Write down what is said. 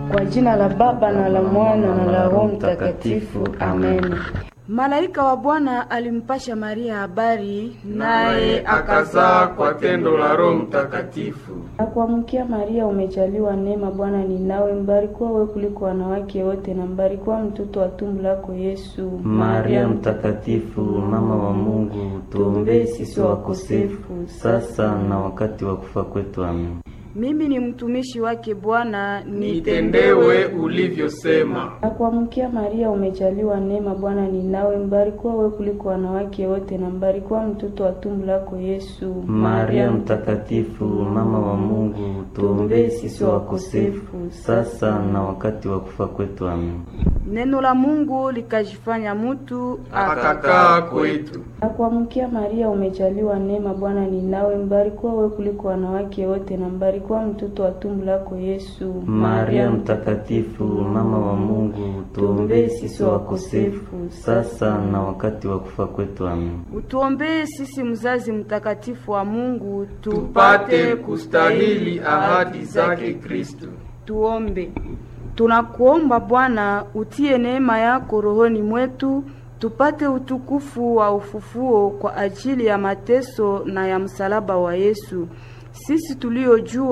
Kwa jina la Baba na la Mwana na la Roho Mtakatifu, amen. Malaika wa Bwana alimpasha Maria habari, naye akazaa kwa tendo la Roho Mtakatifu. na kuamkia Maria, umejaliwa neema, Bwana ni nawe, mbarikiwa wewe kuliko wanawake wote, na mbarikiwa mtoto wa tumbo lako Yesu. Maria mtakatifu, mama wa Mungu, tuombee sisi wakosefu sasa na wakati wa kufa kwetu. Amen. Mimi ni mtumishi wake Bwana, Nitendewe ulivyosema. na kuamkia Maria, umejaliwa neema, Bwana ni nawe, mbarikiwa wewe kuliko wanawake wote, na mbarikiwa mtoto wa tumbo lako Yesu. Maria mtakatifu, mama wa Mungu, tuombee sisi wakosefu sasa na wakati wa kufa kwetu. Amen. Neno la Mungu likajifanya mutu Akakaa kwetu. na kuamkia Maria, umejaliwa neema, Bwana ni nawe, mbarikiwa wewe kuliko wanawake wote, na mbarikiwa mtoto wa tumbo lako Yesu. Maria mtakatifu, mama wa Mungu, tuombee sisi wakosefu sasa na wakati wa kufa kwetu. Amen. Utuombee sisi mzazi mtakatifu wa Mungu, Tupate kustahili ahadi zake Kristo. Tuombe. Tunakuomba Bwana, utie neema yako rohoni mwetu, tupate utukufu wa ufufuo kwa ajili ya mateso na ya msalaba wa Yesu, sisi tuliojua